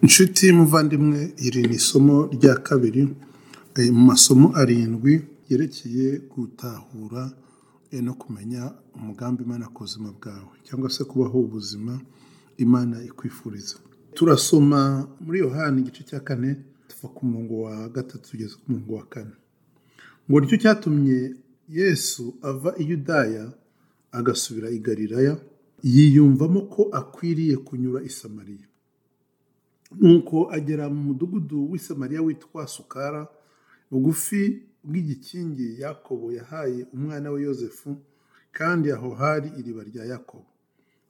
Inshuti muvandimwe iri ni isomo rya kabiri eh, mu masomo arindwi yerekeye gutahura eh, no kumenya umugambi Imana ku buzima bwawe cyangwa se kubaho ubuzima Imana ikwifuriza. Turasoma muri Yohana igice cya kane tuva ku murongo wa gatatu tugeze ku murongo wa kane. Ngo nicyo cyatumye Yesu ava i Yudaya agasubira i Galilaya yiyumvamo ko akwiriye kunyura i Samariya. nuko agera mu mudugudu w'i Samariya witwa sukara bugufi bw'igikingi yakobo yahaye umwana we yosefu kandi aho hari iriba rya yakobo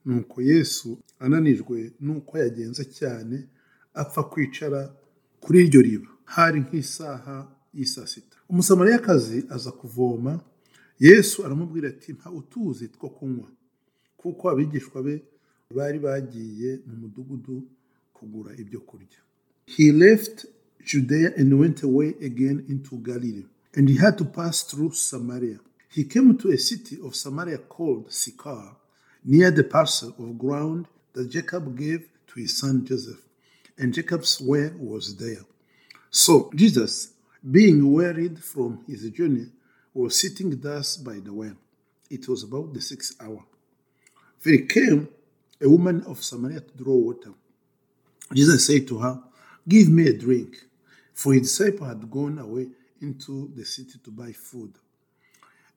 nuko yesu ananijwe nuko yagenze cyane apfa kwicara kuri iryo riba hari nk'isaha y'isaa sita umusamariyakazi aza kuvoma yesu aramubwira ati nta utuzi two kunywa kuko abigishwa be bari bagiye mu mudugudu kugura ibyo kurya he left judea and went away again into galilee and he had to pass through samaria he came to a city of samaria called sychar near the parcel of ground that jacob gave to his son joseph and jacob's well was there so jesus being wearied from his journey was sitting thus by the well it was about the sixth hour there came a woman of samaria to draw water Jesus said to her, Give me a drink. For his disciple had gone away into the city to buy food.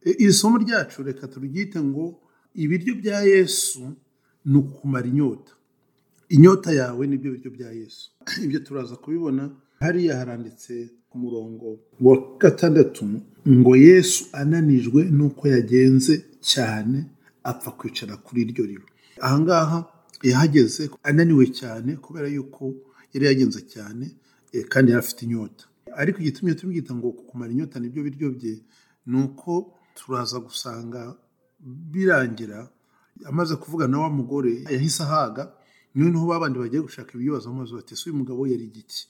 E- Iri somo ryacu reka turyite ngo ibiryo bya Yesu ni ukukumara inyota. Inyota yawe nibyo biryo bya Yesu. Ibyo turaza kubibona hariya haranditse ku murongo wa gatandatu ngo Yesu ananijwe nuko yagenze cyane apfa kwicara kuri iryo riba. Ahangaha yahageze ananiwe cyane kubera yuko yari yagenze cyane eh, kandi yari afite inyota. Ariko igitumye tubwita ngo kumara inyota nibyo biryo bye ni uko turaza gusanga birangira amaze kuvugana na wa mugore yahise ahaga noneho ba bandi bagiye gushaka ibiryo bazamubaza bati ese uyu mugabo yari igiki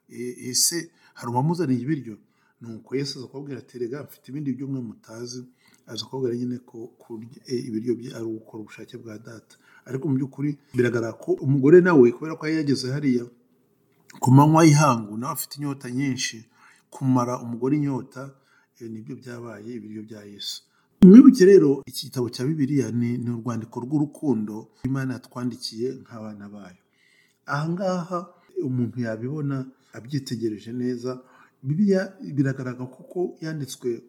E- ese hari uwamuzaniye ibiryo nuko yesu aza kubabwira ati rega mfite ibindi byo mwe mutazi aza kubabwira nyine ko kurya e, ibiryo bye ari ugukora ubushake bwa data ariko mu by'ukuri biragaragara ko umugore nawe kubera ko yari yageze hariya ku manywa y'ihangu nawe afite inyota nyinshi kumara umugore inyota eh, nibyo byabaye ibiryo bya yesu mwibuke rero iki gitabo cya bibiliya ni, ni urwandiko rw'urukundo imana yatwandikiye nk'abana bayo ahangaha umuntu yabibona abyitegereje neza bibiliya biragaragara kuko yanditswe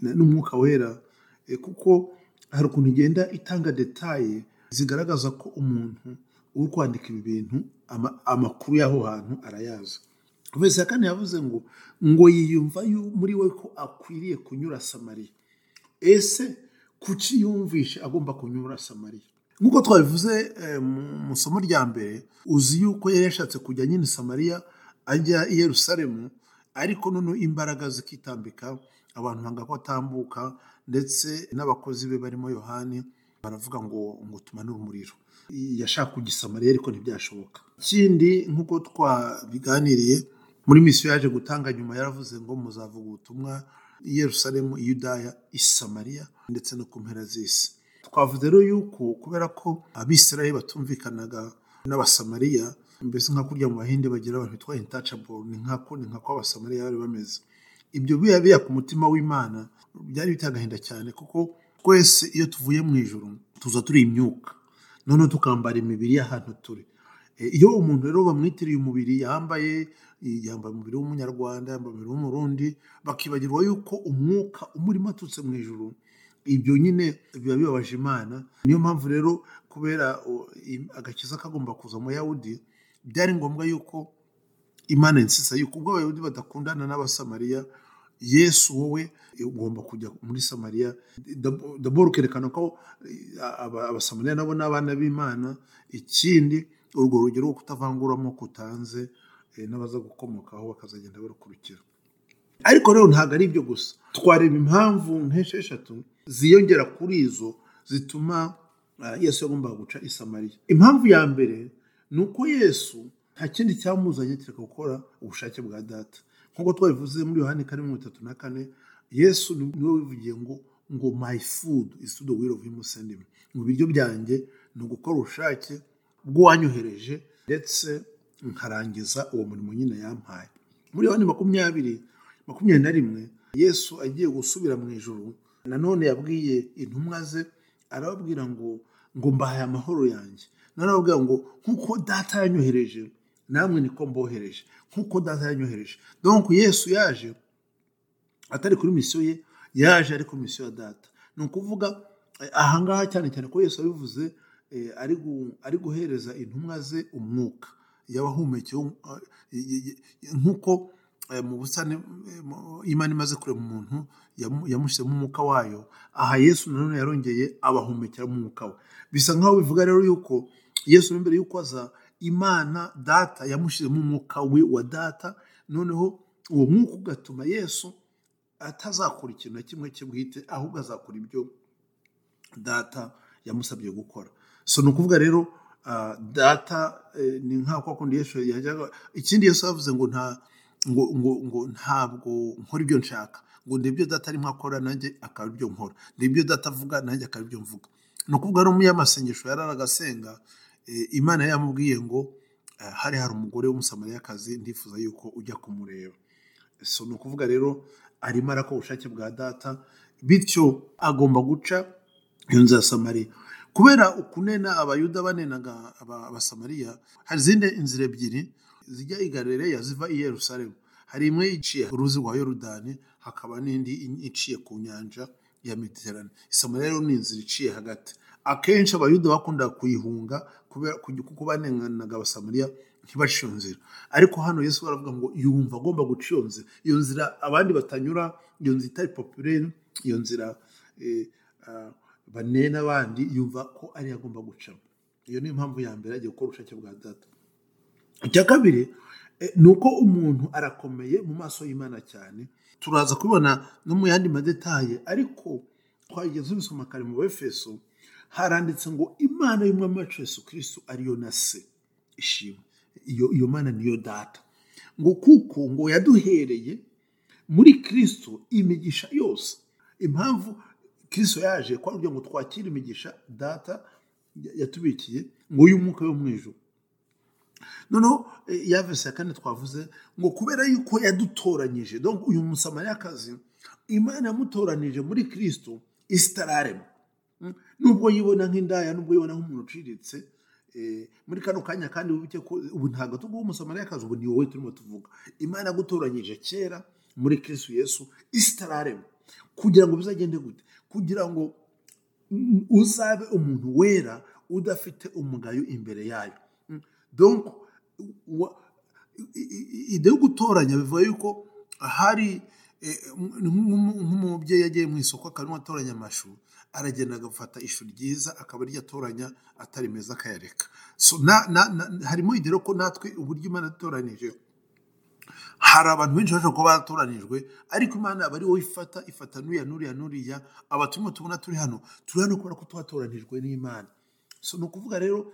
na- n'umwuka wera eh, kuko hari ukuntu igenda itanga detaye zigaragaza ko umuntu uri kwandika ibi bintu ama- amakuru y'aho hantu arayazi verisi ya kane yavuze ngo ngo yiyumva yu- muri we ko akwiriye kunyura samariya ese kuki yumvishe agomba kunyura samariya nk'uko twabivuze eh, mu- mu isomo rya mbere uzi yuko yari yashatse kujya nyine i samariya ajya i yerusalemu ariko noneho imbaraga zikitambika abantu banga ko atambuka ndetse n'abakozi be barimo yohani baravuga ngo ngo tumanure umuriro yashaka kujya i samariya ariko ntibyashoboka ikindi nk'uko twabiganiriye muri misiyo yaje gutanga nyuma yaravuze ngo muzavuga ubutumwa i yerusalemu i yudaya i samariya ndetse no ku mpera z'isi twavuze rero yuko kubera ko abisirayeli batumvikanaga n'abasamariya mbese nka kurya mu bahinde bagira abantu bitwa intacable ni nkako ni nkako abasamariya bari bameze ibyo biba biya ku mutima w'imana byari biteye agahinda cyane kuko twese iyo tuvuye mu ijoro tuza turi imyuka noneho tukambara imibiri y'ahantu turi E, iyo umuntu rero bamwitiriye umubiri yambaye e, yambaye umubiri w'umunyarwanda yambaye umubiri w'umurundi bakibagirwa yuko umwuka umurimo aturutse mu ijoro ibyo nyine biba bibabaje imana niyo mpamvu rero kubera o, i- agakiza kagomba kuza mu yahudi byari ngombwa yuko imana insisa yuko ubwo abayahudi badakundana n'abasamariya yesu wowe eh, ugomba kujya muri samariya Dab- daboro ukerekana ko eh, aba- abasamariya nabo ni abana b'imana ikindi urwo rugero rwo kutavangura amoko utanze eh, n'abaza gukomokaho bakazagenda barukurikira ariko rero ntabwo ari ibyo gusa twareba impamvu nk'esheshatu ziyongera kuri izo zituma ah, yesu yagombaga guca i samariya impamvu ya mbere ni uko yesu nta kindi cyamuzanye kereka gukora ubushake bwa data nk'uko twabivuze muri yohani kane mirongo itatu na kane yesu ni niwe wivugiye ngo ngo my food is to the will of him who sent me." ngo ibiryo byanjye ni ugukora ubushake bw'uwanyohereje ndetse nkarangiza uwo murimo nyine yampaye muri yohani makumyabiri makumyabiri na rimwe yesu agiye gusubira mu ijoro nanone yabwiye intumwa ze arababwira ngo ngo mbahaye amahoro yanjye nanone arababwira ngo nk'uko data yanyohereje namwe niko mbohereje nk'uko data yanyohereje donc yesu yaje atari kuri misiyo ye yaje ari kuri misiyo ya data ni ukuvuga eh, ahangaha cyane cyane ko yesu abivuze eh, ari gu- ari guhereza intumwa ze umwuka yabahumekeye nk'uko eh, mu busitani eh, mu- imana imaze kurema umuntu yamu- yamushyizemo umwuka wayo aha yesu nanone yarongeye abahumekera umwuka we bisa nk'aho bivuga rero yuko yesu mo imbere y'uko aza imana data yamushyizemo umwuka we wa data noneho uwo mwuka ugatuma yesu atazakora ikintu na kimwe cye bwite ahubwo azakora ibyo data yamusabye gukora so ni ukuvuga rero ah, data eh, ni nka kwa kundi yesu yajyaga ikindi yesu yavuze ngo nta ngo, ngo, ngo ntabwo nkora ibyo nshaka ngo ni ibyo data arimo akora nanjye akaba ibyo nkora ni ibyo data avuga nanjye akaba ibyo mvuga ni ukuvuga no muri ya masengesho yari aragasenga eh, imana yamubwiye ngo eh, hari hari umugore w'umusamariyakazi ndifuza yuko ujya kumureba so ni ukuvuga rero arimo arakora ubushake bwa data bityo agomba guca iyo nzu ya samariya kubera ukunena abayuda banenaga aba- abasamariya hari izindi inzira ebyiri zijya i galileya ziva i yerusalemu hari imwe iciye ku ruzi rwa yorudani hakaba n'indi iciye ku nyanja ya mediterane samariya rero ni inzira iciye hagati akenshi abayuda bakundaga kuyihunga kubera kuko banenganaga abasamariya ntibaca iyo nzira ariko hano yesu baravuga ngo yumva agomba guca iyo nzira iyo nzira abandi batanyura iyo nzira itari popirere iyo nzira eh, ah, banena abandi yumva ko ariyo agomba gucamo iyo niyo mpamvu ya mbere agiye gukora ubushake bwa data icya kabiri eh, ni uko umuntu arakomeye mu maso y'imana cyane turaza kubibona no mu yandi madetaye ariko twageze ubisoma kare mu befeso haranditse ngo imana y'umwami wacu yesu kirisito ariyo na se ishimwe iyo iyo mana niyo data ngo kuko ngo yaduhereye muri kirisito imigisha yose impamvu kirisito yaje kwa kugira ngo twakire imigisha data ya- yatubikiye ngo y'umwuka yo mu ijuru noneho eh, ya verse ya kane twavuze ngo kubera yuko yadutoranyije donc uyu musamariyakazi imana yamutoranije muri kristo isi itararema Mm. nubwo yibona nk'indaya nubwo yibona nk'umuntu uciriritse eh, muri kano kanya kandi wibuke ko ubu ntabwo tuguha umusamariyakazi ubu ni wowe turimo tuvuga imana yagutoranyije kera muri kristo yesu isi itararema kugira ngo bizagende gute kugira ngo mm, uzabe umuntu wera udafite umugayo imbere yayo Mm. donc wa- i- i- i- ideyo gutoranya bivuga yuko hari eh, nk'umu- nk'umubyeyi yagiye mu isoko akarimo atoranya amashu aragenda agafata ishu ryiza akaba aryo atoranya atari meza akayareka so na- na- na- harimo idero ko natwe uburyo imana yadutoranyije hari abantu benshi bashobora kuba baratoranijwe ariko imana aba ari wowe ifata ifata nuriya nuriya nuriya aba turimo tubona turi hano turi hano kubera ko twatoranijwe n'imana so ni ukuvuga rero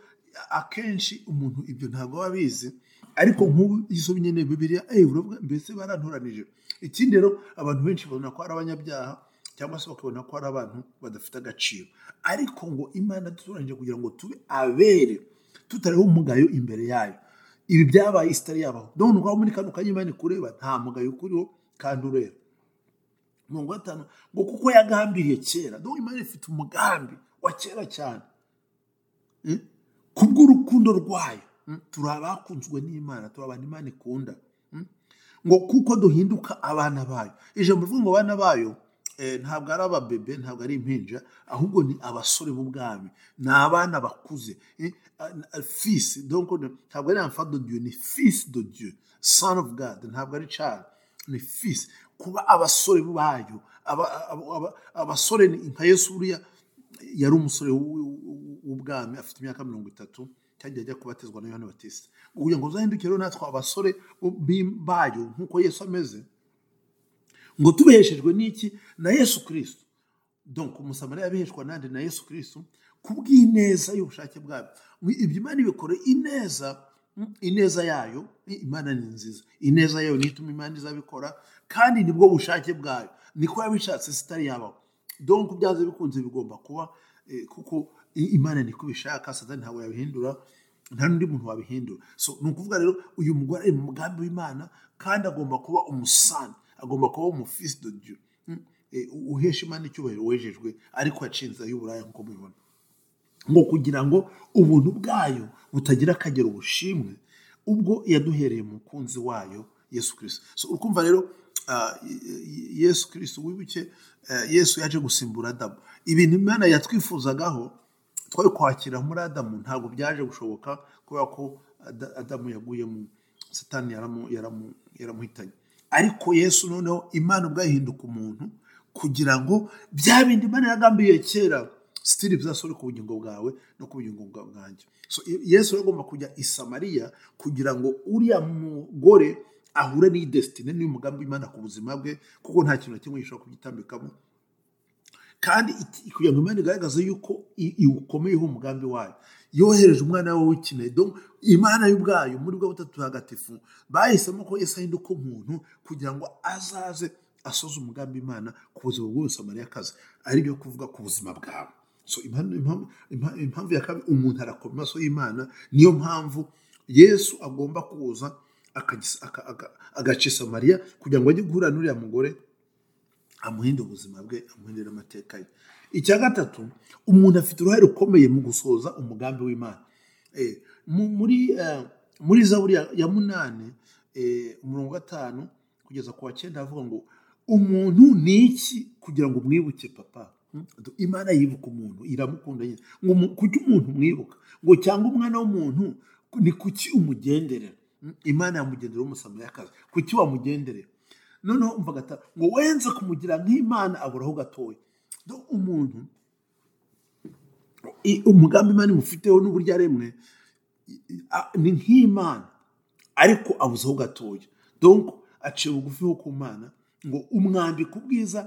akenshi umuntu ibyo ntabwo aba abizi ariko nk'ubu izo nyine bibiriya eee uravuga mbese barantoranije ikindi rero abantu benshi babona ko ari abanyabyaha cyangwa se bakabona ko ari abantu badafite agaciro ariko ngo imana dutoranyije kugira ngo tube abere tutariho umugayo imbere yayo ibi byabaye isi itari yabaho none ukaba muri kano kanya imana ikureba nta mugayo ukuriho kandi ureba mirongo gatanu ngo kuko yagambiriye kera none imana ifite umugambi wa kera cyane Mm? kubw'urukundo rwayo Mm? turi abakunzwe n'imana turi abantu imana ikunda Mm? ngo kuko duhinduka abana bayo ijambo rivuga ngo abana bayo eh, ntabwo ari ababebe ntabwo ari impinja ahubwo ni abasore b'ubwami ni abana bakuze eh, a- a- fils donc ni- ntabwo ari enfant de dieu ni fils de dieu son of god ntabwo ari child ni fils kuba abasore bayo aba- aba- aba- abasore ni nka yesu buriya yari umusore w- w- w'ubwami afite imyaka mirongo itatu kandi ajya kubatizwa na yohani batista kugira ngo uzahinduke rero natwe abasore b'i- bayo nk'uko yesu ameze ngo tubeheshejwe n'iki na yesu kirisito donc umusamariya abiheshwa nande na yesu kirisito kubw'ineza y'ubushake bwayo Mu- ibyo imana ibikora ineza mm, ineza yayo i- imana ni nziza ineza yayo niyo ituma imana izabikora kandi nibwo bushake bwayo niko yabishatse sitari yabaho donc byanze bikunze bigomba kuba eh, kuko i- imana niko ibishaka satani ntabwo yabihindura nta n'undi muntu wabihindura so ni ukuvuga rero uyu mugore ari mu mugambi w'imana kandi agomba kuba umusani agomba kuba umufisi de diyo Mm. Eh, uhesha imana icyubahiro wejejwe ariko yacinze ay'uburaya nk'uko mubibona ngo kugira ngo ubuntu bwayo butagira akagero ubushimwe ubwo yaduhereye mu mukunzi wayo yesu kirisito so urumva rero ah, y- y- yesu kirisito wibuke eh, yesu yaje gusimbura adamu ibintu imana yatwifuzagaho twari kwakira muri adamu ntabwo byaje gushoboka kubera ko Ada- adamu yaguye mu satani yaramu- yaramu- yaramuhitanye ariko yesu noneho imana ubwo yahinduka umuntu kugira ngo bya bindi imana yagambiriye kera sitiri bizasore ku bugingo bwawe no ku bugingo bwa- bwanjye so i- yesu rero agomba kujya i samariya kugira ngo uriya mugore ahure n'idesitine n'umugambi w'imana ku buzima bwe kuko nta kintu na kimwe gishobora kubyitambikamo kandi iki- kugira ngo imana igaragaze yuko i- iwukomeyeho umugambi wayo yohereje umwana we w'ikinege Donc, imana y'ubwayo muri bwo butatu hagatifu bahisemo ko yesu ahinduka umuntu kugira ngo azaze asoze umugambi imana ku buzima bwose amariyakazi ari byo kuvuga ku buzima bwawe so impamvu impamvu- impamvu- impamvu ya kabiri umuntu arakoma amaso y'imana niyo mpamvu yesu agomba kuza akagisa- aka- aka- agacisa mariya kugira ngo ajye guhura n'uriya mugore amuhinde ubuzima bwe amuhindure amateka ye icya gatatu umuntu afite uruhare rukomeye mu gusohoza umugambi w'imana Eh, mu- muri eh, muri zaburi ya- ya munani eh, umurongo wa gatanu kugeza ku wa cyenda havuga ngo umuntu ni iki kugira ngo umwibuke papa Hmm? imana yibuka umuntu iramukunda nyine ngo umu- kuki umuntu umwibuka ngo cyangwa umwana w'umuntu ni kuki umugenderera Hmm? imana yamugenderera w'umusamariyakazi kuki wamugenderera noneho umva gata ngo wenze kumugira nk'imana aburaho gatoya Do- umuntu i- umugambi imana imufiteho n'uburyo aremwe i- i- a- ni nk'imana ariko abuzeho gatoya donc aciye bugufi ho ku mana ngo umwambika ubwiza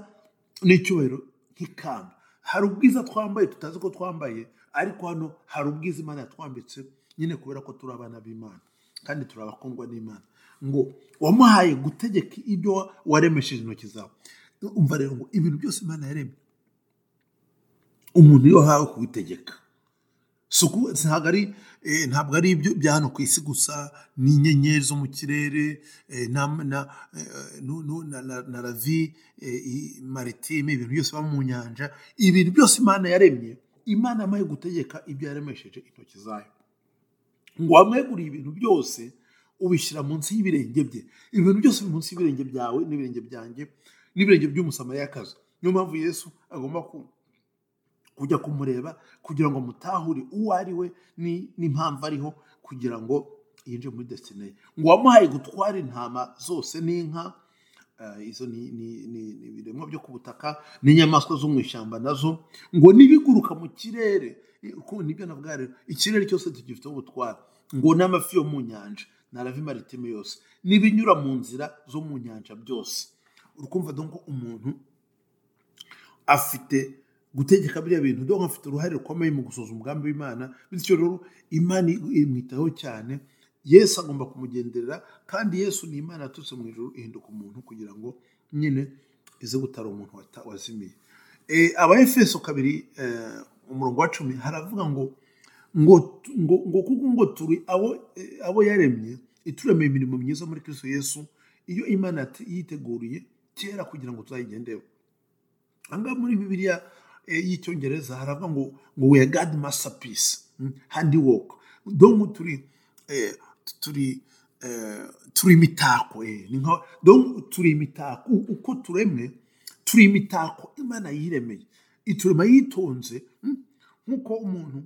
n'icyubahiro nk'ikamba hari ubwiza twambaye tutazi ko twambaye ariko hano hari ubwiza imana yatwambitse nyine kubera ko turi abana b'imana kandi turi abakundwa n'imana ngo wamuhaye gutegeka ibyo wa- waremesheje intoki zawe umva rero ngo ibintu byose imana yaremye umuntu iyo ahawe kubitegeka suku ntabwo ari eh, ntabwo ari ibyo bya hano ku isi gusa n'inyenyeri zo mu kirere eh, na na eh, nu- nu- na- na- na ravi eh, i- maritime ibintu byose biba mu nyanja ibintu byose imana yaremye imana yamaye gutegeka ibyo yaremesheje intoki zayo ngo wamweguriye ibintu byose ubishyira munsi y'ibirenge bye ibintu byose biri munsi y'ibirenge byawe n'ibirenge byanjye n'ibirenge by'umusamariyakazi niyo mpamvu yesu agomba ku kujya kumureba kugira ngo mutahure uwo ari we ni- n'impamvu ariho kugira ngo yinjire muri desitine ye ngo wamuhaye gutwara intama zose n'inka eh, izo ni ni- ni- ni ibiremwa byo ku butaka n'inyamaswa zo mu ishyamba nazo ngo n'ibiguruka mu kirere eh, kuko nibyo navuga rero ikirere cyose tugifiteho ubutwara ngo n'amafi yo mu nyanja na ravi maritime yose n'ibinyura mu nzira zo mu nyanja byose urukumva donko umuntu afite gutegeka biriya bintu dore ko afite uruhare rukomeye mu gusoza umugambi w'imana bityo rero imana imwitaho cyane yesu agomba kumugenderera kandi yesu ni imana yaturutse mu ijoro ihinduka umuntu kugira ngo nyine ize gutara umuntu wata- wazimiye Eh, abaefeso kabiri eh, umurongo wa cumi haravuga ngo ngo ngo ngo kuko ngo turi abo eh, abo yaremye ituremeye imirimo myiza muri kristo yesu iyo imana yate- yiteguriye kera kugira ngo tuzayigendeho ahangaha muri bibiliya eh, y'icyongereza haravuga ngo ngo we god masterpiece mm, handiwork donko turi eh, turi eh, turi imitako eh, ni nka- donko turi imitako U- uko turemwe turi imitako imana yiremeye iturema yitonze mm, nk'uko umuntu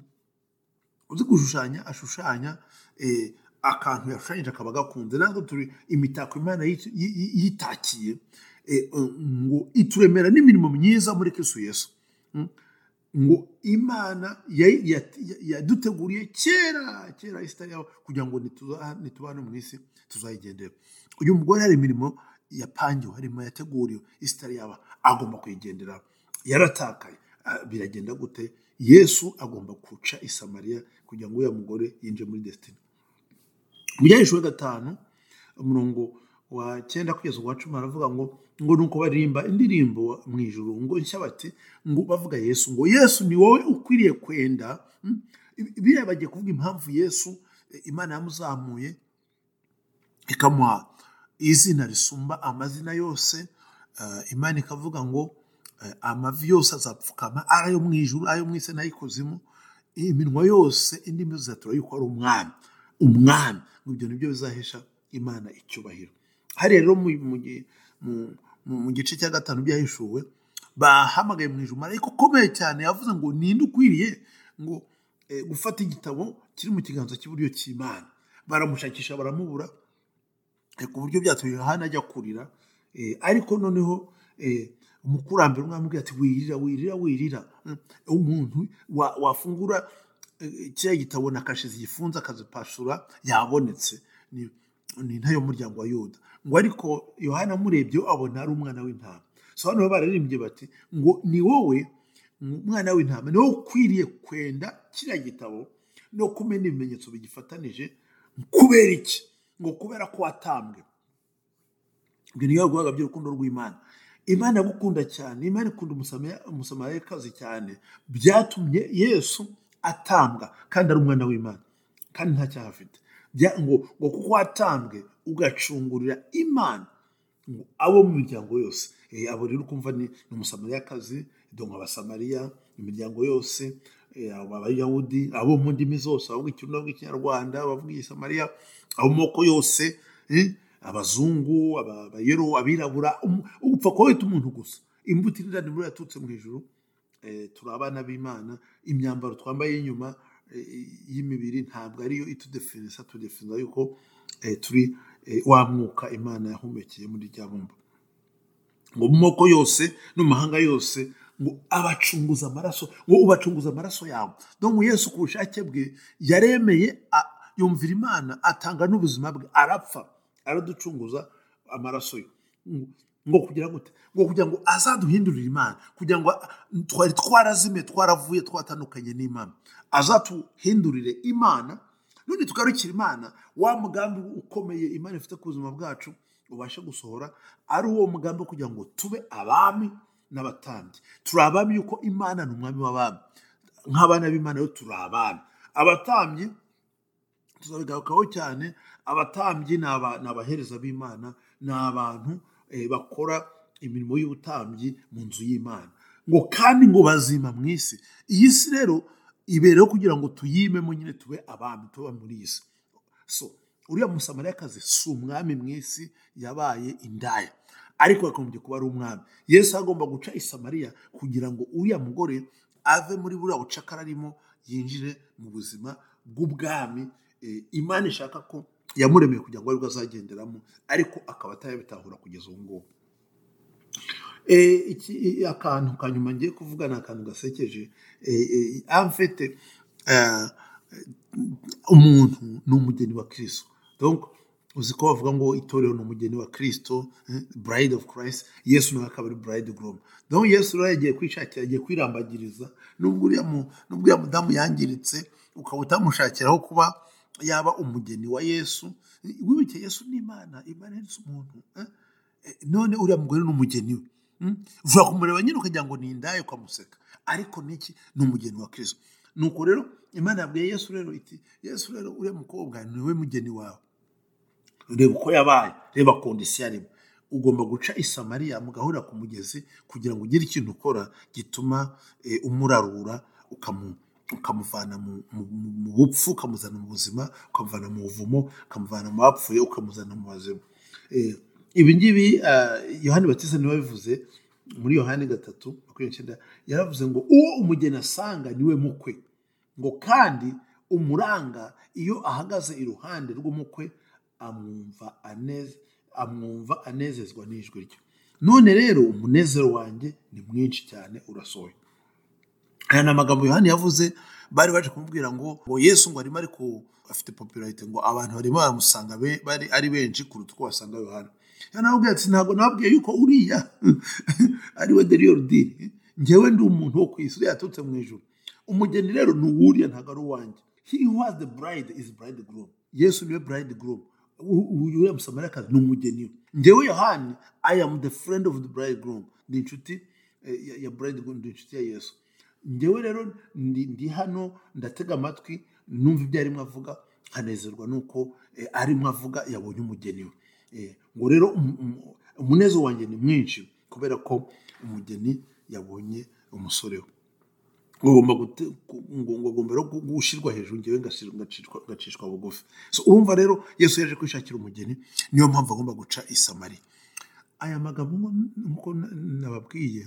uzi gushushanya ashushanya eh, akantu yashushanyije akaba agakunze natwe turi imitako imana yit- yi- yi- yitakiye eh, eh, ngo ituremera n'imirimo myiza muri kristo yesu Mm. ngo imana ya- ya- ya- yaduteguriye kera kera isi itari yaho kugira ngo nituza- nituba hano mu isi tuzayigendera uyu mugore hari imirimo yapangiwe harimo yateguriwe isi itari yaba agomba kuyigendera yaratakaye Ah, biragenda gute yesu agomba guca i samariya kugira ngo uriya mugore yinjire muri desitini mu byahishwe gatanu umurongo wa cyenda kugeza ku wa cumi haravuga ngo ngo nuko baririmba indirimbo mu ijuru ngo nshya bati ngo bavuga yesu ngo yesu ni wowe ukwiriye kwenda Mm, biriya bagiye kuvuga impamvu yesu imana yamuzamuye ikamuha izina risumba amazina yose eh, imana ikavuga ngo eh, amavi yose azapfukama ari ayo mu ijuru ayo mu isi n'ay'ikuzimu iminwa yose indimi zizatura yuko ari umwami umwami ngo ibyo nibyo bizahesha imana icyubahiro hari rero mu, mu, gi- mu, mu, mu gice cya gatanu byahishuwe bahamagaye mu ijuru marayika ukomeye cyane yavuze ngo ninde ukwiriye ngo eh, gufata igitabo kiri mu kiganza cy'iburyo cy'imana baramushakisha baramubura eh, ku buryo byatumye yohana ajya kurira eh, ariko noneho eh, umukurambere umwamubwira ati wirira wirira wirira Mm, umuntu wa- wafungura eh, kiriya gitabo na kashe zigifunze akazipashura yabonetse ni ni inka y'umuryango wa yuda ngo ariko yohana amurebye abona ari umwana w'intama so hano baba bararirimbye bati ngo ni wowe umwana w'intama ni wowe ukwiriye kwenda kiriya gitabo no kumena ibimenyetso bigifatanije kubera iki ngo kubera ko watambwe ibyo ni ibikorwa by'urukundo rw'imana imana yagukunda cyane imana ikunda Umusama- umusamariyakazi cyane byatumye yesu atambwa kandi ari umwana w'imana kandi nta cyaha afite Bya- ngo ngo kuko watambwe ugacungurira imana ngo abo mu miryango yose Eh, abo rero ukumva ni ni umusamariyakazi donka abasamariya imiryango yose eh, abo abayahudi abo mu ndimi zose abavuga ikirundi abavuga ikinyarwanda abavuga igisamariya abo mu moko yose eh, abazungu aba- abayero abirabura um- upfa kuba wita umuntu gusa imbuto irinda muri yaturutse mu ijuru eh, turi abana b'imana imyambaro twambaye y'inyuma eh, y'imibiri ntabwo ariyo itudefinisa tudefiniza yuko eh, turi eh, wa mwuka imana yahumekeye muri rya bumba ngo mu moko yose no mu mahanga yose ngo abacunguza amaraso ngo ubacunguza amaraso yawe donc yesu ku bushake bwe yaremeye a- yumvira imana atanga n'ubuzima bwe arapfa araducunguza amaraso ye Ngo- ngo kugira ngo ngo kugira ngo azaduhindurire imana kugira ngo a- twari twarazimiye twaravuye twatandukanye n'imana azatuhindurire imana none tugarukira imana wa mugambi ukomeye imana ifite ku buzima bwacu ubashe gusohora ari uwo mugambi wo kugira ngo tube abami n'abatambyi turi abami yuko imana ni umwami w'abami nk'abana b'imana rero turi abami abatambyi tuzabigarukaho cyane abatambyi ni aba- ni abahereza b'imana ni abantu eh, bakora imirimo y'ubutambyi mu nzu y'imana ngo kandi ngo bazima mu isi iyi si rero ibereho kugira ngo tuyimemo nyine tube abami tuba muri iyi si so uriya musamariyakazi si umwami mu isi yabaye indaya ariko yakomeje kuba ari umwami yesu agomba guca i samariya kugira ngo uriya mugore ave muri buriya bucakara arimo yinjire mu buzima bw'ubwami Eh, imana ishaka ko yamuremeye kugira ngo aribwo azagenderamo ariko akaba atarabitahura kugeza ubu ngubu Eh, iki i- akantu ka nyuma ngiye kuvuga ni akantu gasekeje Eh, eh, amfete eh, umuntu ni umugeni wa kirisito donc uzi ko bavuga ngo itorero ni umugeni wa kirisito eh, bride of christ yesu nawe akaba ari bride groom donc yesu rero yagiye kwishakira agiye kwirambagiriza nubwo uriya mu- nubwo uriya mudamu yangiritse ukaba utamushakiraho kuba yaba umugeni wa yesu Eh, wibuke yesu ni imana imana ni umuntu eh? Eh, none uriya mugore ni umugeni we Mm? ushobora kumureba nyine ukagira ngo ni indaya ukamuseka ariko niki ni umugeni wa kirisito nuko rero imana yabwiye yesu rero iti yesu rero uriya mukobwa ni we mugeni wawe reba uko yabaye reba kondisiyo arimo ugomba guca i samariya mugahurira ku mugezi kugira ngo ugire ikintu ukora gituma eh, umurarura ukamu ukamuvana mu, mu, mu mu bupfu ukamuzana mu buzima ukamuvana mu buvumo ukamuvana mu bapfuye ukamuzana mu bazima eh, ibi ngibi ah, yohani batiza niwe wabivuze muri yohani gatatu makumyabiri n'icyenda yaravuze ngo uwo umugeni asanga niwe mukwe ngo kandi umuranga iyo ahagaze iruhande rw'umukwe amwumva aneze- amwumva anezezwa n'ijwi rye none rero umunezero wanjye ni mwinshi cyane urasohoye aya ni amagambo yohani yavuze bari baje kumubwira ngo ngo yesu ngo arimo ariko afite popularite ngo abantu barimo baramusanga be- bari ari benshi kuruta uko wasanga yohani yohani aramubwira ati ntabwo nababwiye yuko uriya ariwe deriyoridiri ngewe ndi umuntu wo ku isi uriya yaturutse mu ijoro umugeni rero ni uwuriya ntabwo ari uwanjye he who has the bride is bride groom yesu niwe bride groom uriya musamariyakazi ni umugeni we ngewe yohani i am the friend of the bride groom ni inshuti eh, ya- ya bride groom ni inshuti ya yesu njyewe rero ndi, ndi hano ndatega amatwi numva ibyo arimo avuga nkanezerwa nuko eh, arimo avuga yabonye umugeni we Eh, ngo rero um- um- umunezero wanjye ni mwinshi kubera ko umugeni yabonye umusore we ngomba gute- ku- ngo- ngo- ngomba rero gu- gushyirwa hejuru ngewe ngashyirwa- ngacishwa- ngacishwa bugufi So, urumva rero yesu yaje kwishakira umugeni niyo mpamvu agomba guca isamari aya magambo nko- nkuko na- nababwiye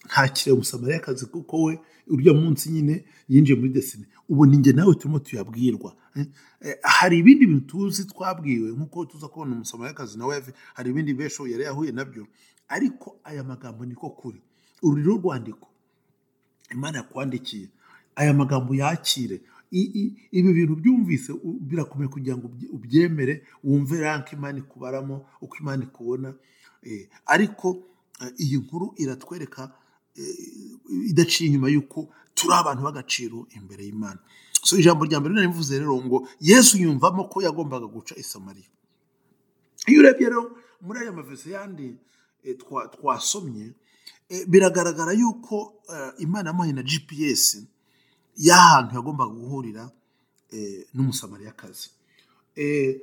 ntakire umusamariyakazi kuko we urya munsi nyine yinjiye muri desine ubu ninjye nawe turimo tuyabwirwa Eh, eh, hari ibindi bintu tuzi twabwiwe nkuko tuza kubona umusamariyakazi nawe yavi- hari ibindi benshi yari yahuye nabyo ariko aya magambo niko kuri uru ni urwandiko imana yakwandikiye aya magambo yakire I- i- ibi bintu byumvise u- birakomeye kugira ngo ubye- ubyemere wumve rank imana ikubaramo uko imana ikubona Eh, ariko eh, iyi nkuru iratwereka eh, idaciye inyuma y'uko turi abantu b'agaciro imbere y'imana so ijambo rya mbere narivuze rero ngo yesu yumvamo ko yagombaga guca isamariya iyo urebye rero muri aya mavese yandi eh, twa- twasomye eh, biragaragara yuko eh, imana yamuhaye na gps y'ahantu yagombaga guhurira eh, n'umusamariyakazi Eh,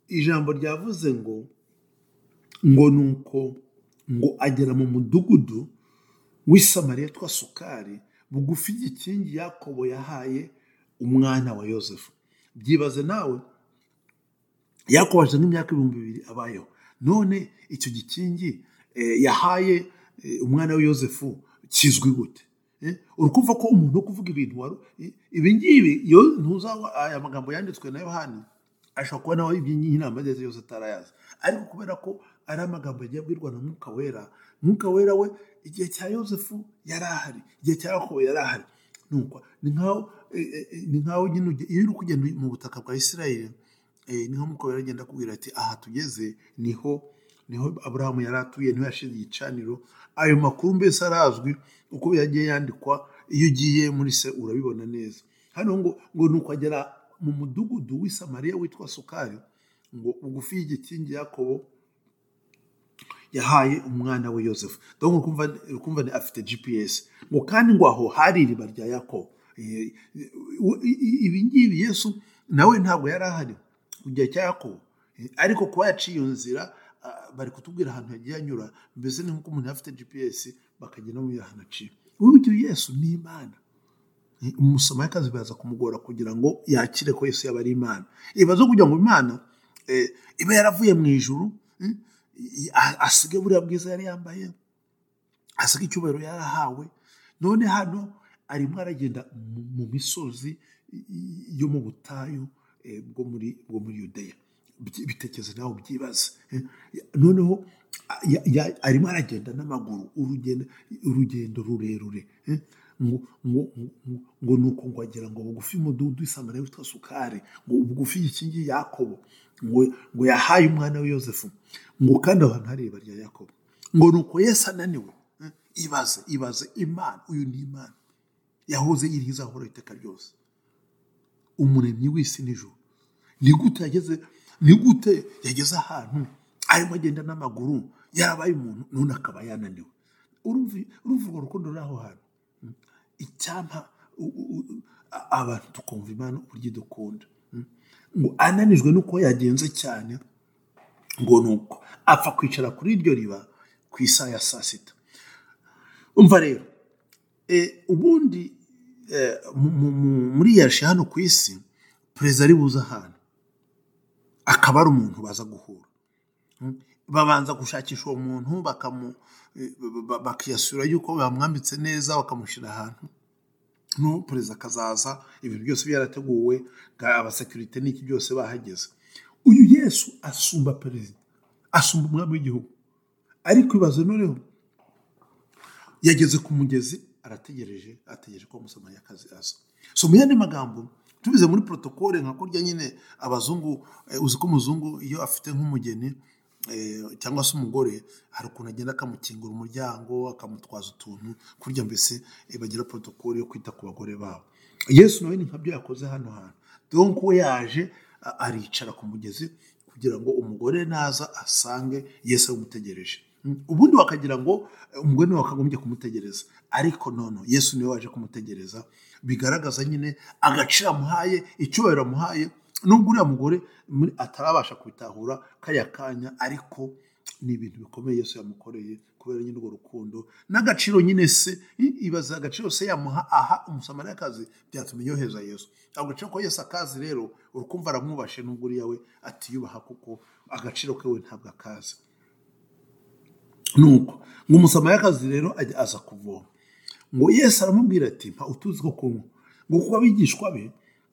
ijambo ryavuze ngo ngo ni uko ngo agera mu mudugudu w'isamariya yitwa sukari bugufi y'igikingi yakobo yahaye umwana wa yosefu byibaze nawe yakobo hashize nk'imyaka ibihumbi bibiri abayeho none icyo gikingi eh, yahaye eh, umwana we yosefu kizwi gute Eh, uri kumva ko umuntu wo kuvuga ibintu wari eh, ibi ngibi yo- ntuzawa aya magambo yanditswe na yohani ashobora kuba nawe iby'iyi nama ageze yose atarayazi ariko kubera ko ari amagambo yagiye abwirwa na mwuka wera mwuka wera we igihe cya yosefu yari ahari igihe cya yakobo yari ahari Nuko, ni nkaho eh, eh, eh, ni nkaho nyine ujya- iyo uri kugenda mu butaka bwa isirayeli eh, niho mwuka wera agenda akubwira ati aha tugeze niho niho aburahamu yari atuye niho yashize igicaniro ayo makuru mbese arazwi uko yagiye yandikwa iyo ugiye muri se urabibona neza hano ngo ngo ni ukagera mu mudugudu w'i samariya witwa sukari ngo ugufi y'igikingi yakobo yahaye umwana we yosefu dore ukumva ukumva ni afite gps ngo kandi ngo aho hari iriba rya yakobo Eh, i- i- ibi ngibi yesu nawe ntabwo yari ahari mu gihe cya yakobo Eh, ariko kuba yaciye iyo nzira ah, bari kutubwira ahantu yagiye anyura mbese ni nk'uko umuntu afite gps bakagenda bamubwira ahantu aciye uburyo yesu ni imana umusamariyakazi biraza kumugora kugira ngo yakire ko yesu yaba ari imana ibibazo kugira ngo imana eh, iba yaravuye mu ijuru eh, i- a- asige buriya bwiza yari yambaye asige icyubahiro yari ahawe none hano arimo aragenda mu- mu misozi i- i- yo mu butayu eh, bwo muri bwo muri yudeya Byi- bitekereze nawe ubyibaze eh. noneho a- ya- ya- arimo aragenda n'amaguru urugendo urugendo rurerure eh. ngo ngo ngo- ngo ni uko ngo agira ngo bugufi umudugudu w'isamariya witwa sukari ngo bugufi igikingi yakobo ngo ngo yahaye umwana we yosefu ngo kandi abantu hari iriba rya yakobo ngo ni uko yesu ananiwe eh. ibaze ibaze imana uyu ni imana yahoze yirihiza ahoraho iteka ryose umuremyi w'isi n'ijoro ni gute yageze ni gute yageze ahantu arimo agenda n'amaguru yarabaye umuntu none akaba yananiwe urumva urumva urwo rukundo ruri aho hantu icyampa u- u- u- a- abantu tukumva imana uburyo idukunda Mm. ngo ananijwe nuko yagenze cyane ngo ni uko apfa kwicara kuri iryo riba ku isaha ya saa sita umva rero E, ubundi e, mu- mu- mu- muri yashi hano ku isi perezida ari buze ahantu akaba ari umuntu baza guhura Mm. babanza gushakisha uwo muntu bakamu e, ba- ba- bakiyasura yuko bamwambitse neza bakamushyira ahantu no perezida akazaza ibintu byose byarateguwe bwa abasekirite n'iki byose bahageze uyu yesu asumba perezida asumba umwami w'igihugu ariko ibaze noneho yageze ku mugezi arategereje ategereje ko umusamariyakazi aza so mu yandi magambo tubize muri protokole nka kurya nyine abazungu eh, uzi ko umuzungu iyo afite nk'umugeni eh, cyangwa se umugore hari ukuntu agenda akamukingura umuryango akamutwaza utuntu kurya mbese eh, bagira protokole yo kwita ku bagore babo yesu nawe ni nkabyo yakoze hano hantu donc we yaje a- aricara ku mugezi kugira ngo umugore naza asange yesu amutegereje ubundi wakagira ngo eh, umugore nawe wakagombye kumutegereza ariko nono yesu niwe waje kumutegereza bigaragaza nyine agaciro amuhaye icyubahiro amuhaye nubwo uriya mugore muri- atarabasha kubitahura kariya kanya ariko ni ibintu bikomeye yesu yamukoreye kubera nyine urwo rukundo n'agaciro nyine se i- ibaza agaciro se yamuha aha umusamariyakazi byatumye yoheza yesu ako gaciro ko yesu akazi rero urukumva aramwubashe nubwo uriya we atiyubaha kuko agaciro ke we ntabwo akazi nuko ngo umusamariyakazi rero ajya aza kuvoma ngo yesu aramubwira ati mpa utuzi two kunywa ngo kuko abigishwa be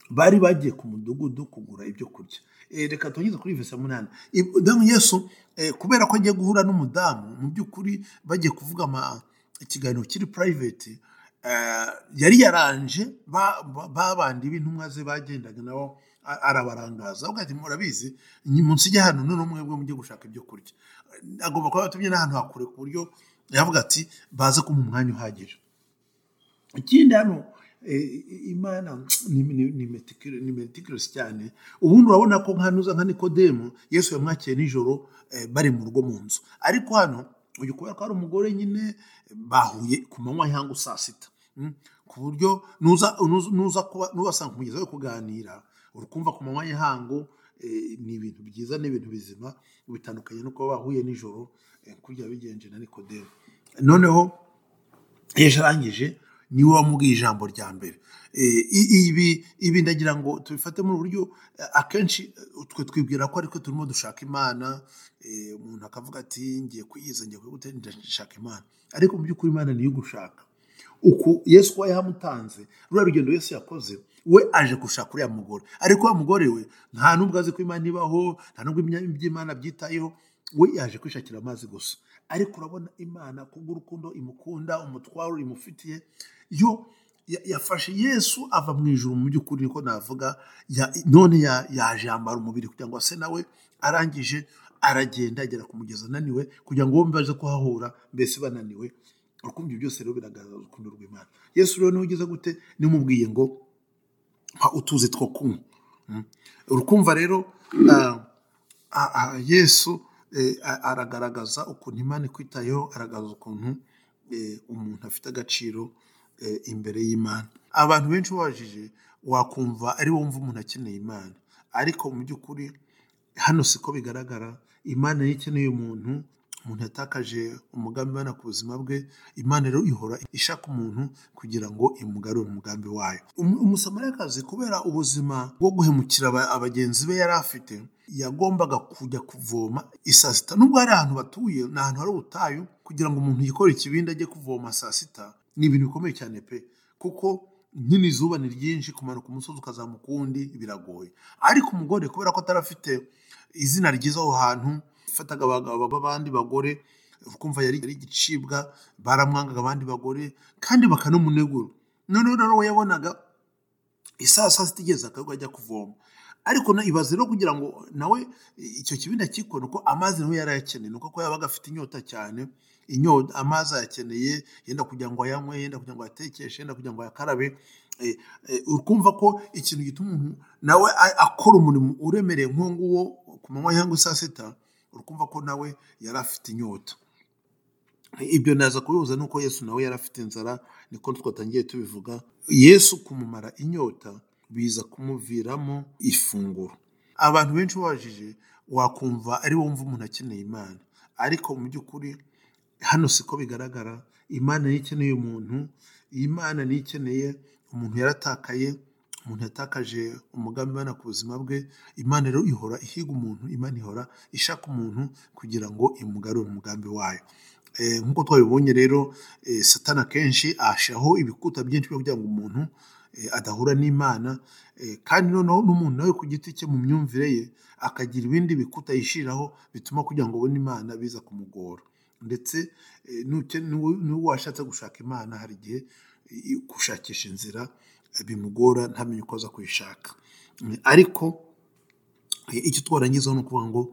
bari bagiye ku mudugudu kugura ibyo kurya Eh, reka tugeze kuri verse ya munani Ib- damu yesu eh, kubera ko agiye guhura n'umudamu mu by'ukuri bagiye kuvuga ama- ikiganiro kiri private eh, yari yaranje ba- ba- babandi b'intumwa ze bagendaga nabo a- arabarangaza avuga ati murabizi ni munsi ijya hano none mwebwe mujye gushaka ibyo kurya Eh, agomba kuba yatumye n'ahantu hakure ku buryo yavuga ati baze kumuha umwanya uhagije ikindi hano eh, imana ni- ni ni meticu- ni meticulous cyane ubundi urabona ko nkanuza nka nikodemu yesu yamwakiye nijoro eh, bari mu rugo mu nzu ariko hano uyu kubera ko ari umugore nyine bahuye ku manywa cyangwa saa sita Mm. ku buryo nuza nuza- nuza kuba nubasanga umugezi wo kuganira urukumva ku manywa y'ihangu eh, ni ibintu byiza ni ibintu bizima bitandukanye no kuba bahuye nijoro eh, kurya bigenje na nikodemu noneho ejo arangije niwe wamubwiye ijambo rya mbere Eh, i- ibi ibi ndagira ngo tubifate mu buryo eh, akenshi eh, twe twibwira ko ariko turimo dushaka imana eh, umuntu akavuga ati ngiye kuyiza ngiye kuyigutera ndashaka imana ariko mu by'ukuri imana niyo gushaka uku yesu kuba yamutanze ruriya rugendo yesu yakoze we aje gushaka uriya mugore ariko wa mugore we nta n'ubwo azi ko imana ibaho nta n'ubwo imya- iby'imana byitayeho we yaje kwishakira amazi gusa ariko urabona imana kubw'urukundo imukunda umutwaro imufitiye yo ya- yafashe yesu ava mu ijuru mu by'ukuri niko navuga ya- none ya- yaje yambara umubiri kugira ngo ase nawe arangije aragenda agera ku mugezi ananiwe kugira ngo bombi baze kuhahura mbese bananiwe urukundo ibyo byose rero biragaragaza urukundo rw'imana yesu rero niwe ugeze gute nimubwiye ngo mpa utuzi two kunywa Mm. urukumva rero ah, ah, ah, yesu eh, a- aragaragaza ukuntu imana ikwitayeho aragaragaza ukuntu eh, umuntu afite agaciro eh, imbere y'imana abantu benshi babajije wakumva ari wo wumva umuntu akeneye imana ariko mu by'ukuri hano siko bigaragara imana niyo ikeneye umuntu umuntu yatakaje umugambi imana ku buzima bwe imana rero ihora ishaka umuntu kugira ngo imugarure umugambi wayo Um- umusamariyakazi kubera ubuzima bwo guhemukira aba- abagenzi be yari afite yagombaga kujya kuvoma i saa sita nubwo hari ahantu batuye ni ahantu hari ubutayu kugira ngo umuntu yikore ikibindi ajye kuvoma saa sita ni ibintu bikomeye cyane pe kuko nyine izuba ni ryinshi kumanuka umusozi ukazamuka uwundi biragoye ariko umugore kubera ko atari afite izina ryiza aho hantu yafataga abagabo b'abandi bagore ukumva yari yari igicibwa baramwangaga abandi bagore kandi bakanamunegura noneho rero we yabonaga isaha saa sita igeze akavuga ajya kuvoma ariko na ibaze rero kugira ngo nawe icyo kibindi akikore uko amazi nawe yari ayakeneye ni uko ko yabaga afite inyota cyane inyota amazi ayakeneye yenda kugira ngo ayanywe yenda kugira ngo ayatekeshe yenda kugira ngo ayakarabe Eh, eh, urumva ko ikintu gituma umuntu nawe a- akora umurimo uremereye nk'uwo nguwo ku manywa cyangwa saa sita urukumva ko nawe yari afite inyota ibyo naza kubihuza nuko yesu nawe yari afite inzara niko twatangiye tubivuga yesu kumumara inyota biza kumuviramo ifunguro abantu benshi babajije wakumva ari wo wumva umuntu akeneye imana ariko mu by'ukuri hano siko bigaragara imana niyo ikeneye umuntu imana niyo ikeneye umuntu yaratakaye umuntu yatakaje umugambi imana ku buzima bwe imana rero ihora ihiga umuntu imana ihora ishaka umuntu kugira ngo imugarure umugambi wayo Eh, nk'uko twabibonye rero eh, satani akenshi ahashaho ibikuta byinshi byo kugira ngo umuntu eh, adahura n'imana eh, kandi noneho n'umuntu nawe ku giti cye mu myumvire ye akagira ibindi bikuta yishyiriraho bituma kugira ngo ubone imana biza kumugora ndetse eh, nuke- n'uwo n'uwo washatse gushaka imana hari igihe eh, gushakisha inzira eh, bimugora ntamenye uko aza kuyishaka Mm, ariko Eh, icyo twarangizaho ni ukuvuga ngo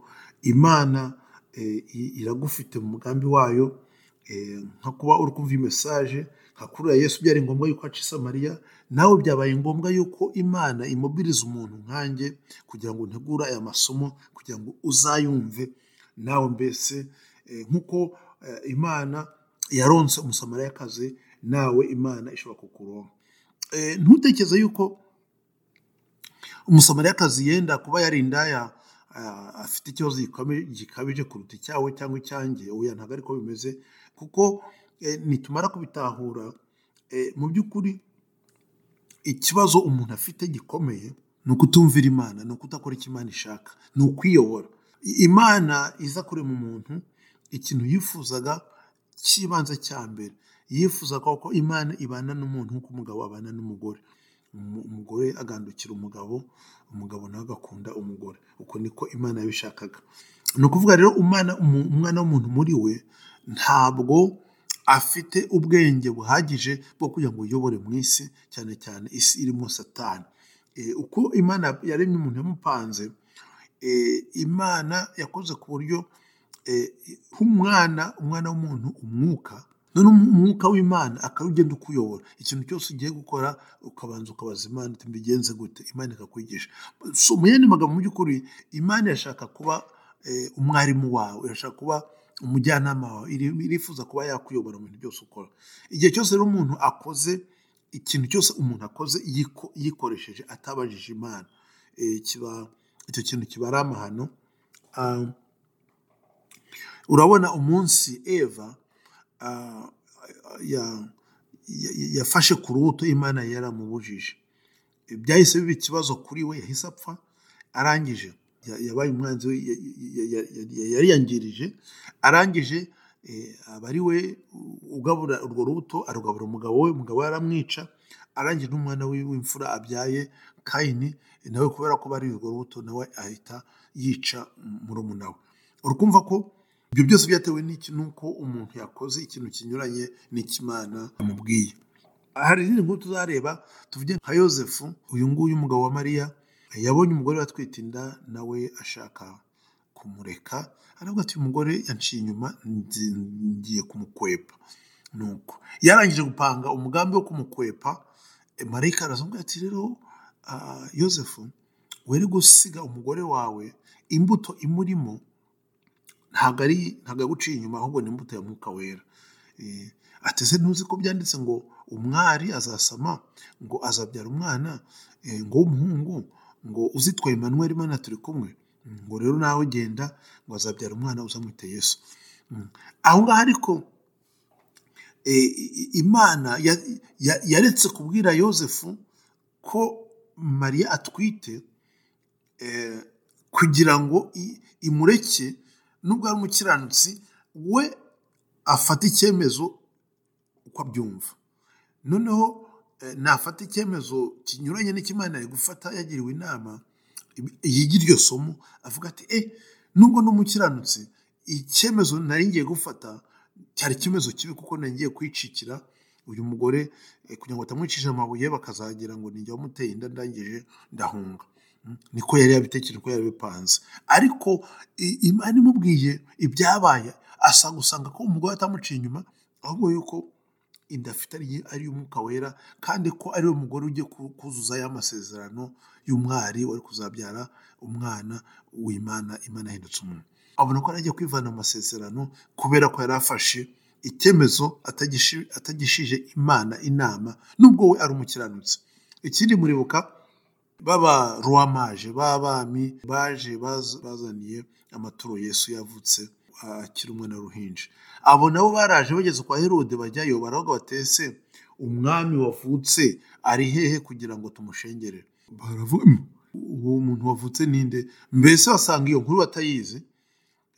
imana eh, i- iragufite mu mugambi wayo eh, nka kuba uri kumva iyi mesaje nka kuriya yesu byari ngombwa yuko aca i samariya nawe byabaye ngombwa yuko imana imubiriza umuntu nkanjye kugira ngo ntegura aya masomo kugira ngo uzayumve nawe mbese eh, nk'uko eh, imana yaronse umusamariyakazi nawe imana ishobora kukuronka Eh, ntutekereze yuko umusamariyakazi yenda kuba yari indaya ah, afite ikibazo gikomeye- gikabije kuruta icyawe cyangwa icyanjye oya ntabwo ariko bimeze kuko eh, nitumara kubitahura eh, mu by'ukuri ikibazo umuntu afite gikomeye ni ukutumvira imana ni ukudakora icyo imana ishaka ni ukwiyobora I- imana iza kurema umuntu ikintu yifuzaga cy'ibanze cya mbere yifuzaga ko imana ibana n'umuntu nk'uko umugabo abana n'umugore Umu- umugore agandukira umugabo umugabo nawe agakunda umugore uko niko imana yabishakaga ni ukuvuga rero umwana umu- umwana w'umuntu muri we ntabwo afite ubwenge buhagije bwo kugira ngo uyobore mu isi cyane cyane isi irimo satani Eh, uko imana yaremye umuntu yamupanze eh, imana yakoze ku buryo eh, nk'umwana umwana w'umuntu umwuka none umu- umwuka w'imana akaba ugenda ukuyobora ikintu cyose ugiye gukora ukabanza ukabaza imana uti mbigenze gute imana ikakwigisha so mu yandi magambo mu by'ukuri imana irashaka kuba eh, umwarimu wawe irashaka kuba umujyanama wawe iri- irifuza kuba yakuyobora mu bintu byose ukora igihe cyose rero umuntu akoze ikintu cyose umuntu akoze yiko- yikoresheje atabajije imana eh, kiba icyo kintu kiba ari amahano Ah, urabona umunsi eva ah, ya- ya- yafashe ku rubuto imana yari amubujije byahise biba ikibazo kuri we yahise apfa arangije ya- yabaye umwanzi we ya- ya- ya- ya- ya- yariyangirije arangije eh, aba ari we ugabura urwo rubuto arugabura umugabo we umugabo we aramwica arangije n'umwana we w'imfura abyaye kayini nawe kubera ko bari urwo rubuto nawe ahita yica murumuna we urukumva ko ibyo byose byatewe n'iki nuko umuntu yakoze ikintu kinyuranye n'ikimana amubwiye hari izindi nkuru tuzareba tuvuge nka yosefu uyu nguyu umugabo wa mariya yabonye umugore we atwite inda nawe ashaka kumureka aravuga ati uyu mugore yanciye inyuma nzi- ngiye kumukwepa nuko yarangije gupanga umugambi wo kumukwepa eh, marayika arazamubwira ati rero ah, yosefu were gusiga umugore wawe imbuto imurimo ntabwo ari ntabwo yaguciye inyuma ahubwo ni imbuto ya mwuka wera Eh, ati ese ntuzi ko byanditse ngo umwari azasama ngo azabyara umwana eh, ngo w'umuhungu ngo uzitwa Emmanuel Imana turi kumwe ngo rero nawe genda ngo azabyara umwana uzamwite Yesu Mm. aho ngaho ariko eh, i- i- imana ya- ya- yaretse kubwira yosefu ko mariya atwite eh, kugira ngo i- imureke nubwo ari umukiranutsi we afata icyemezo uko abyumva noneho eh, nafata icyemezo kinyuranye n'ikimana yari gufata yagiriwe inama yiga iryo somo avuga ati e nubwo n'umukiranutsi icyemezo nari ngiye gufata cyari icyemezo kibi kuko nari ngiye kwicikira uyu mugore eh, kugira ngo batamwicisha amabuye bakazagira ngo nijya wamuteye inda ndangije ndahunga Mm, niko yari yabitekereje ko yari yabipanze ariko i- imana imubwiye ibyabaye asa gusanga ko umugore atamuciye inyuma ahubwo yuko inda afite ari ari iy'umwuka wera kandi ko ari we mugore ugiye ku- kuzuza ya masezerano y'umwari wari kuzabyara umwana w'imana imana yahindutse umuntu abona ko yari agiye kwivana mu masezerano kubera ko yari afashe icyemezo atagishi- atagishije imana inama nubwo we ari umukiranutsi ikindi muribuka baba ruwamaje b'abami baje baz- bazaniye amaturo yesu yavutse akiri umwana w'uruhinja abo nabo baraje bageze kwa herode bajyayo baravuga batese umwami wavutse ari hehe kugira ngo tumushengere baravuga "Mm, uwo muntu wavutse ninde mbese basanga iyo nkuru batayizi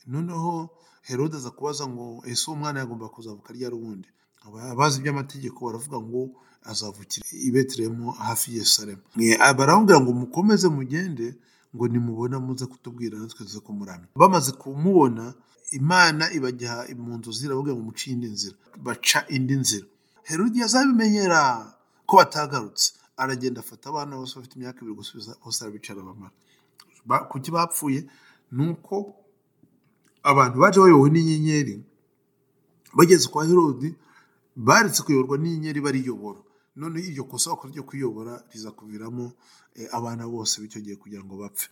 noneho herode aza kubaza ngo ese uwo mwana yagomba kuzavuka ryari ubundi Aba- abazi iby'amategeko baravuga ngo azavukira i betelehemu hafi ya yerusalemu Mwe- ah, baramubwira ngo mukomeze mugende ngo nimubona muze kutubwira natwe tuze kumuramya bamaze kumubona imana ibajya mu nzu zirababwira ngo muce indi nzira baca indi nzira herode azabimenyera ko batagarutse aragenda afata abana bose bafite imyaka ibiri gusubiza bose arabicara bamara Ba- kuki bapfuye ni uko abantu baje bayobowe n'inyenyeri bageze kwa herodi baretse kuyoborwa n'inyenyeri bariyobora none iryo kosa bakora ryo kwiyobora riza kuviramo eh, abana bose b'icyo gihe kugira ngo bapfe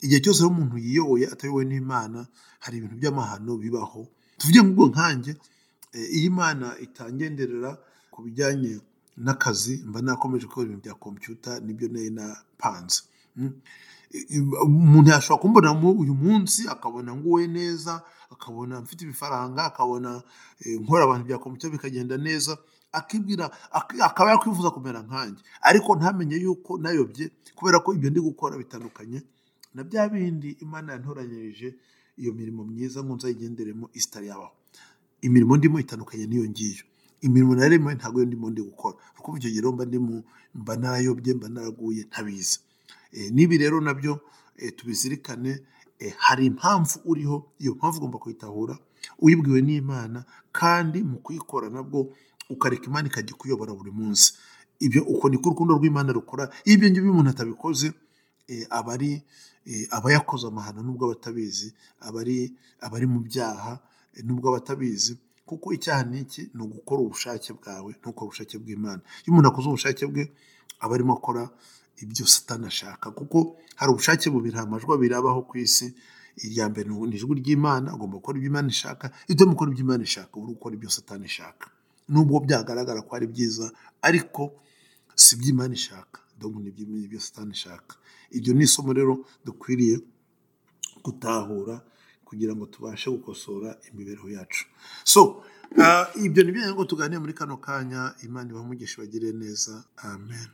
igihe cyose rero umuntu yiyoboye atayobowe n'imana hari ibintu by'amahano bibaho tuvuge ngo ubwo nkanjye eh, iyo imana itangenderera ku bijyanye n'akazi mba nakomeje gukora ibintu bya kompiyuta nibyo nari napanze umuntu yashobora kumbonamo uyu munsi akabona nguwe neza akabona mfite ibifaranga akabona eh, nkora abantu byakomucyo bikagenda neza akibwira ak- akaba yakwifuza kumera nkanjye ariko ntamenye yuko nayobye kubera ko ibyo ndi gukora bitandukanye na bya bindi imana yantoranyirije iyo mirimo myiza ngo nzayigenderemo isitari yabaho imirimo ndimo itandukanye n'iyo ngiyo imirimo narimo ntabwo iyo ndimo ndi gukora kuko icyo gihe rero mba ndimo mba narayobye mba naraguye ntabizi Eh, n'ibi rero nabyo eh, tubizirikane eh, hari impamvu uriho iyo mpamvu ugomba kuyitahura uyibwiwe n'imana kandi mu kuyikora nabwo ukareka imana ikajya ikuyobora buri munsi ibyo uko niko urukundo rw'imana rukora iyo ibyo ngibyo umuntu atabikoze eh, aba ari eh, aba yakoze amahano nubwo aba atabizi aba ari aba ari mu byaha eh, nubwo aba atabizi kuko icyaha ni iki ni ugukora ubushake bwawe ntukore ubushake bw'imana iyo umuntu akoze ubushake bwe aba arimo akora ibyo satani ashaka kuko hari ubushake bubiri nta majwi abiri abaho ku isi irya mbere ni ni ijwi ry'imana ugomba gukora ibyo imana ishaka ibyo mukora ibyo imana ishaka uba uri gukora ibyo satani ishaka nubwo byagaragara ko ari byiza ariko si ibyo imana ishaka ahubwo ni ibyo- ibyo satani ishaka iryo ni isomo rero dukwiriye gutahura kugira ngo tubashe gukosora imibereho yacu so ah, ibyo ni byo rero ngo tuganire muri kano kanya imana ibahe umugisha bagire neza amen